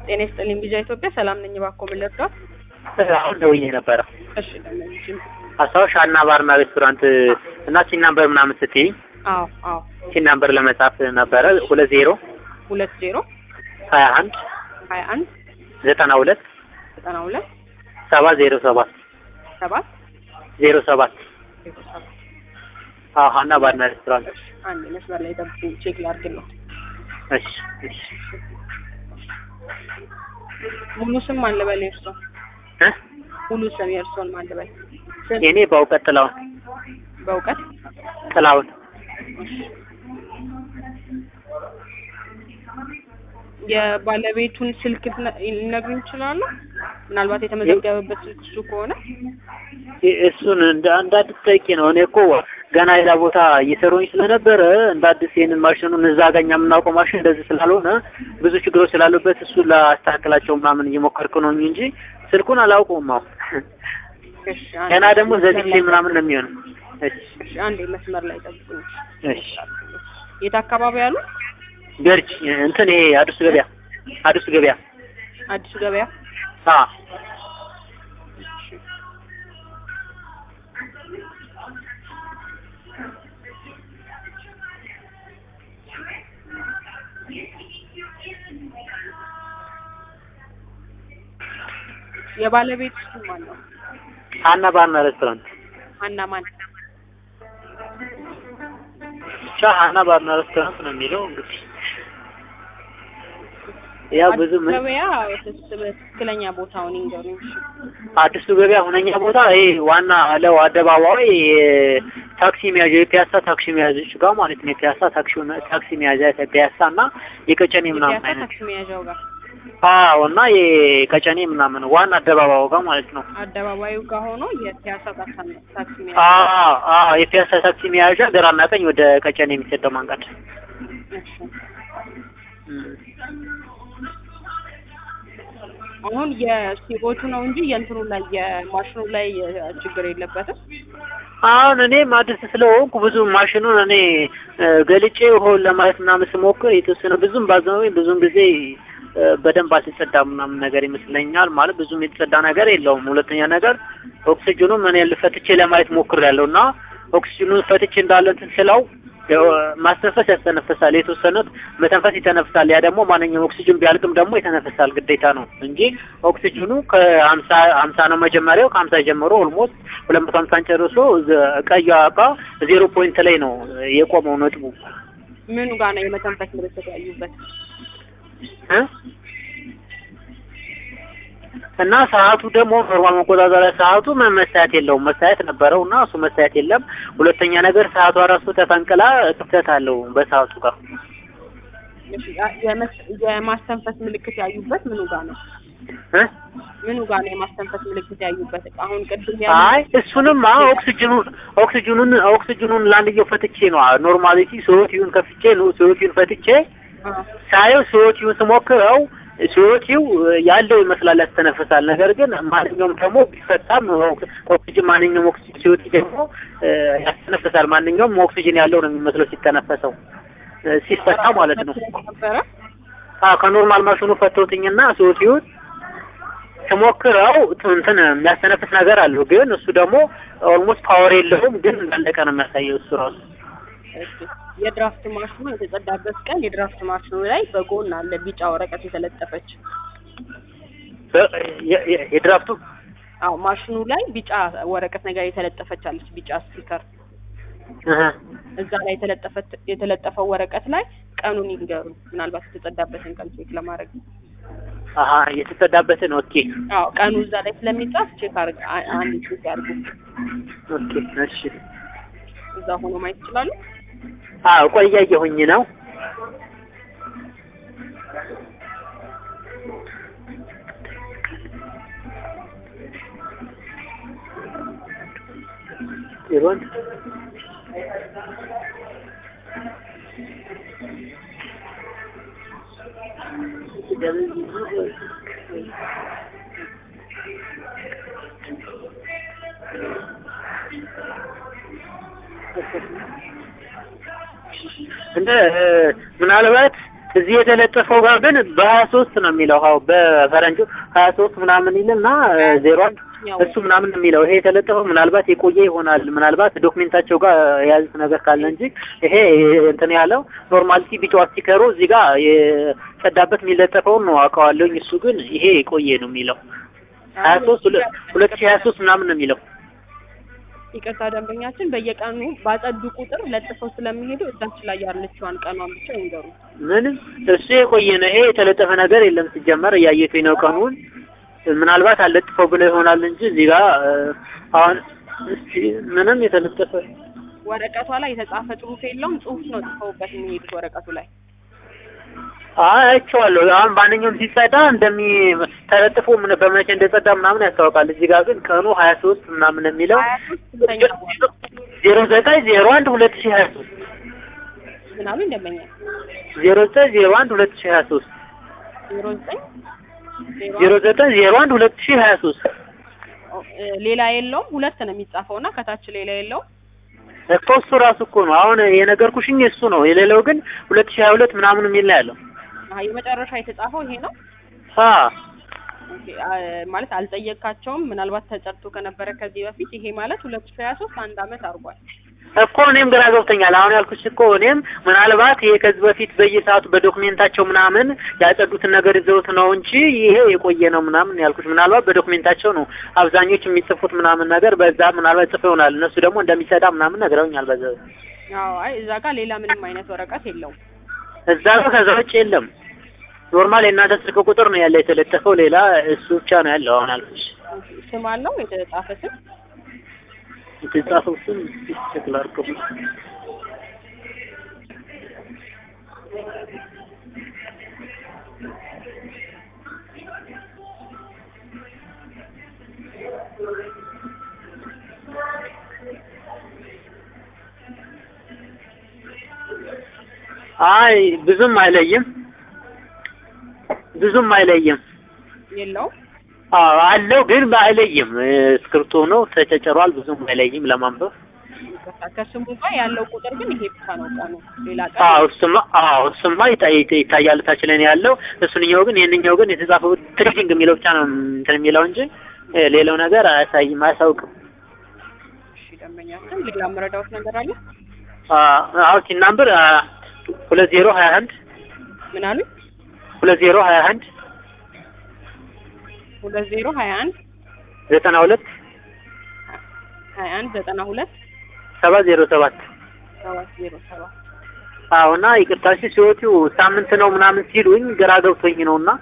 ጤና ይስጥልኝ ቢጃ ኢትዮጵያ ሰላም ነኝ። እባክዎ ምን ልርዳዎት? አሁን ደውዬ ነበረ። እሺ ደህና አስታውሽ አና ባርና ሬስቶራንት እና ቺን ናምበር ምናምን ስትይኝ አዎ አዎ ቺን ናምበር ለመጻፍ ነበረ ሁለት ዜሮ ሁለት ዜሮ ሀያ አንድ ሀያ አንድ ዘጠና ሁለት ዘጠና ሁለት ሰባት ዜሮ ሰባት ሰባት ዜሮ ሰባት ዜሮ ሰባት አዎ ሀና ባርና ሬስቶራንት። አንድ መስመር ላይ ጠብቁኝ ቼክ ላድርግልዎ። እሺ እሺ ሙሉ ስም ማን ልበል የእርሶ? እ ሙሉ ስም የእርሶን ማን ልበል? ስም የኔ በእውቀት ጥላውን በእውቀት ጥላውን የባለቤቱን ስልክ ትነ- ሊነግሩኝ ይችላሉ? ምናልባት የተመዘገበበት ስልክ እሱ ከሆነ እ- እሱን እንደ አንድ አዲስ ጠይቄ ነው። እኔ እኮ ገና ሌላ ቦታ እየሰሩኝ ስለነበረ እንደ አዲስ ይሄንን ማሽኑን እዛ ጋኛ የምናውቀው ማሽን እንደዚህ ስላልሆነ ብዙ ችግሮች ስላሉበት እሱን ላስተካክላቸው ምናምን እየሞከርኩ ነው እንጂ ስልኩን አላውቀውም። አሁን እሺ፣ አንዴ ገና ደግሞ መስመር ዘግቼ ላይ ምናምን ነው የሚሆነው። እሺ እሺ፣ አንዴ መስመር ላይ ጠብቁኝ። እሺ የት አካባቢ ያሉ? ገርጅ እንትን ይሄ አዲሱ ገበያ አዲሱ ገበያ አዲሱ ገበያ። አ የባለቤት ስም ማን ነው? ሀና ባርና ሬስቶራንት ሀና ማን? ብቻ ሀና ባርና ሬስቶራንት ነው የሚለው እንግዲህ ያው ብዙ አዲሱ ምን ገበያ ትስ- ትክክለኛ ቦታውን ይንገሩኝ። እሺ። አዲሱ ገበያ ሁነኛ ቦታ ይሄ ዋና ለው አደባባይ ታክሲ መያዣ የፒያሳ ታክሲ መያዦች ጋር ማለት ነው። የፒያሳ ታክሲ ታክሲ መያዣ ፒያሳ እና የቀጨኔ ምናምን የፒያሳ አይነት ታክሲ መያዣው ጋር አዎ፣ እና የቀጨኔ ምናምን ዋና አደባባዩ ጋር ማለት ነው። አደባባዩ ጋር ሆኖ የፒያሳ ታክሲ ታክሲ መያዣ አዎ አዎ፣ የፒያሳ ታክሲ መያዣ ግራና ቀኝ ወደ ቀጨኔ የሚሰደው መንገድ እሺ። እም። አሁን የሲኦቱ ነው እንጂ የእንትኑ ላይ የማሽኑ ላይ ችግር የለበትም። አሁን እኔም አዲስ ስለሆንኩ ብዙ ማሽኑን እኔ እ፣ ገልጬ ሆን ለማለት ምናምን ስሞክር የተወሰነ ብዙም ባዘመኝ ብዙም ጊዜ እ፣ በደንብ አልተጸዳም ምናምን ነገር ይመስለኛል። ማለት ብዙም የተጸዳ ነገር የለውም። ሁለተኛ ነገር ኦክሲጅኑም እኔ ፈትቼ ለማየት ሞክሬያለሁ እና ኦክሲጅኑን ፈትቼ እንዳለ እንትን ስለው ያው ማስተንፈስ ያስተነፍሳል። የተወሰኑት መተንፈስ ይተነፍሳል። ያ ደግሞ ማንኛውም ኦክሲጅን ቢያልቅም ደግሞ ይተነፍሳል ግዴታ ነው እንጂ ኦክሲጅኑ ከሀምሳ ሀምሳ ነው መጀመሪያው ከሀምሳ ጀምሮ ኦልሞስት ሁለት መቶ ሀምሳን ጨርሶ ዘ- ቀዩ እቃ ዜሮ ፖይንት ላይ ነው የቆመው ነጥቡ ምኑ ጋር ነው የመተንፈስ ምልክት ያዩበት? እ? እና ሰዓቱ ደግሞ ኖርማል መቆጣጠሪያ ሰዓቱ ምን መሳያት የለውም። መሳያት ነበረው እና እሱ መሳያት የለም። ሁለተኛ ነገር ሰዓቷ ራሱ ተፈንቅላ ክፍተት አለው በሰዓቱ ጋር እሺ፣ ያ- የመስ- የማስተንፈስ ምልክት ያዩበት ምኑ ጋር ነው? እ? ምኑ ጋር ነው የማስተንፈስ ምልክት ያዩበት? አሁን ቅድም አይ ያሉ እሱንማ ኦክሲጅኑን ኦክሲጅኑን ኦክሲጅኑን ለአንድየው ፈትቼ ነው ኖርማሊቲ ሶቲውን ከፍቼ ነው ሶቲውን ፈትቼ ሳየው ሶቲውን ስሞክረው ሶቲው ያለው ይመስላል ያስተነፍሳል። ነገር ግን ማንኛውም ደግሞ ቢፈታም ኦክሲጅን ማንኛውም ኦክሲጅን ሲወጥ ደግሞ እ፣ ያስተነፍሳል። ማንኛውም ኦክሲጅን ያለው ነው የሚመስለው ሲተነፈሰው እ፣ ሲፈታ ማለት ነው። ነበረ አዎ ከኖርማል ማሽኑ ፈቶትኝና ሶቲውን ስሞክረው እንትን የሚያስተነፍስ ነገር አለው። ግን እሱ ደግሞ ኦልሞስት ፓወር የለውም። ግን እንዳለቀ ነው የሚያሳየው እሱ ራሱ እሺ፣ የድራፍት ማሽኑ የተጸዳበት ቀን የድራፍት ማሽኑ ላይ በጎን አለ ቢጫ ወረቀት የተለጠፈች። በ- የ- የ- የድራፍቱ አዎ ማሽኑ ላይ ቢጫ ወረቀት ነገር የተለጠፈች አለች፣ ቢጫ ስቲከር እህ፣ እዛ ላይ የተለጠፈ የተለጠፈው ወረቀት ላይ ቀኑን ይንገሩ። ምናልባት የተጸዳበትን ቀን ቼክ ለማድረግ አሀ የተጸዳበትን ኦኬ አዎ ቀኑ እዛ ላይ ስለሚጻፍ ቼክ አርግ አ- አንድ ቼክ ያርጉ። ኦኬ እሺ እዛ ሆኖ ማየት ይችላሉ። አዎ ቆይ እያየሁኝ ነው ይሮን እንደ ምናልባት እዚህ የተለጠፈው ጋር ግን በሀያ ሶስት ነው የሚለው ው በፈረንጁ ሀያ ሶስት ምናምን ይልና ዜሮ አንድ ያው እሱ ምናምን ነው የሚለው። ይሄ የተለጠፈው ምናልባት የቆየ ይሆናል ምናልባት ዶክሜንታቸው ጋር የያዙት ነገር ካለ እንጂ ይሄ እንትን ያለው ኖርማሊቲ ቢጫዋ ስቲከሩ እዚህ ጋር የጸዳበት የሚለጠፈውን ነው አውቀዋለሁኝ። እሱ ግን ይሄ የቆየ ነው የሚለው ሀያ ሶስት ሁለት ሺህ ሀያ ሶስት ምናምን ነው የሚለው። ይቅርታ ደንበኛችን በየቀኑ ባጸዱ ቁጥር ለጥፈው ስለሚሄዱ እዛች ላይ ያለችዋን ቀኗን ብቻ ይንገሩ። ምንም እሱ የቆየ ነው። ይሄ የተለጠፈ ነገር የለም ሲጀመር እያየሁኝ ነው ቀኑን ምናልባት አለጥፈው ብለው ይሆናል እንጂ እዚህ ጋር አሁን እስቲ ምንም የተለጠፈ ወረቀቷ ላይ የተጻፈ ጽሁፍ የለውም። ጽሁፍ ነው ጽፈውበት የሚሄዱት ወረቀቱ ላይ። አይ አይቼዋለሁ። አሁን ማንኛውም ሲጸዳ እንደሚ ተለጥፎ ምን በመቼ እንደጸዳ ምናምን ያስታውቃል። እዚህ ጋር ግን ቀኑ ሀያ ሶስት ምናምን የሚለው ሀያ ሶስት ስንተኛ ወር? ዜሮ ዘጠኝ ዜሮ አንድ ሁለት ሺህ ሀያ ሶስት ምናምን ደንበኛ ዜሮ ዘጠኝ ዜሮ አንድ ሁለት ሺህ ሀያ ሶስት ዜሮ ዘጠኝ ዜሮ ዜሮ ዘጠኝ ዜሮ አንድ ሁለት ሺህ ሀያ ሶስት እ ሌላ የለውም። ሁለት ነው የሚጻፈው እና ከታች ሌላ የለውም። እኮ እሱ ራሱ እኮ ነው አሁን የነገርኩሽኝ እሱ ነው። የሌለው ግን ሁለት ሺህ ሀያ ሁለት ምናምን የሚል ነው ያለው። አሀ የመጨረሻ የተጻፈው ይሄ ነው። አ ኦኬ፣ አ- ማለት አልጠየቃቸውም። ምናልባት ተጨርቶ ከነበረ ከዚህ በፊት ይሄ ማለት ሁለት ሺህ ሀያ ሶስት አንድ አመት አድርጓል። እኮ እኔም ግራ ገብቶኛል። አሁን ያልኩሽ እኮ እኔም ምናልባት ይሄ ከዚህ በፊት በየሰዓቱ በዶክሜንታቸው ምናምን ያጸዱትን ነገር ይዘውት ነው እንጂ ይሄ የቆየ ነው ምናምን ያልኩሽ። ምናልባት በዶክሜንታቸው ነው አብዛኞቹ የሚጽፉት ምናምን ነገር በዛ ምናልባት ጽፈው ይሆናል። እነሱ ደግሞ እንደሚጸዳ ምናምን ነግረውኛል። በዛ አዎ፣ አይ እዛ ጋር ሌላ ምንም አይነት ወረቀት የለውም። እዛ ጋር ከዛ ውጭ የለም። ኖርማል የእናንተ ስልክ ቁጥር ነው ያለ የተለጠፈው፣ ሌላ እሱ ብቻ ነው ያለው። አሁን ያልኩሽ ኦኬ፣ ስም አለው የተጻፈ ስም የተጻፈው ስም ቼክ ላድርገው። አይ ብዙም አይለይም፣ ብዙም አይለይም። የለውም። አዎ አለው ግን አይለይም። እስክሪብቶ ነው ተጨጨሯል። ብዙም አይለይም ለማንበብ። ይቅርታ፣ ከስሙ ጋር ያለው ቁጥር ግን ይሄ ብቻ ነው ቀኑ። ሌላ ቀን አዎ እሱማ አዎ እሱማ ይታ- ይታ- ይታያል ታች ላይ ነው ያለው። እሱንኛው ግን ይሄንኛው ግን የተጻፈው ትሬዲንግ የሚለው ብቻ ነው እንትን የሚለው እንጂ እ ሌላው ነገር አያሳይም፣ አያሳውቅም። እሺ፣ ደንበኛችን ሌላ መረዳዎት ነገር አለ? አዎ ሲናምበር ሁለት ዜሮ ሀያ አንድ ምን አሉ? ሁለት ዜሮ ሀያ አንድ ሁለት ዜሮ ሀያ አንድ ዘጠና ሁለት ሀያ አንድ ዘጠና ሁለት ሰባት ዜሮ ሰባት ሰባት ዜሮ ሰባት አዎ እና ይቅርታ እሺ ሲወጡ ሳምንት ነው ምናምን ሲሉኝ ግራ ገብቶኝ ነው እና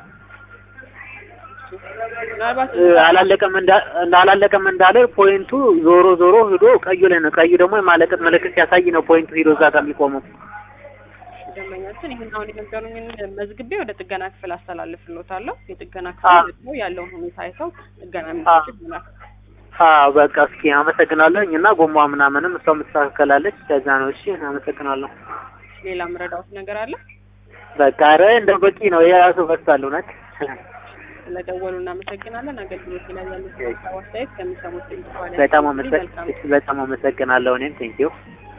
ምናልባት እ አላለቀም እንዳ አላለቀም እንዳለ ፖይንቱ ዞሮ ዞሮ ሂዶ ቀዩ ላይ ነው። ቀዩ ደግሞ የማለቀት ምልክት ሲያሳይ ነው ፖይንቱ ሂዶ እዛ ጋር የሚቆመው። ደንበኛችን ይህን አሁን የነገሩኝን መዝግቤ ወደ ጥገና ክፍል አስተላልፍልዎታለሁ። የጥገና አ- ክፍል ደግሞ ያለውን ሁኔታ አይተው ጥገና የሚሰጥ ይሆናል። አዎ በቃ እስኪ አመሰግናለሁ። እና ጎማ ምናምንም እሷ የምትስተካከላለች ከዛ ነው። እሺ አመሰግናለሁ። ሌላ ምረዳዎት ነገር አለ? በቃ ኧረ እንደው በቂ ነው። የራሱ በስታል እውነት ስለደወሉ እናመሰግናለን። አገልግሎት ላይ ያሉት ሀሳብ አስተያየት ከሚሰሙት ድምጽ በኋላ በጣም መልካም አመሰግ በጣም አመሰግናለሁ። እኔም ቴንኪው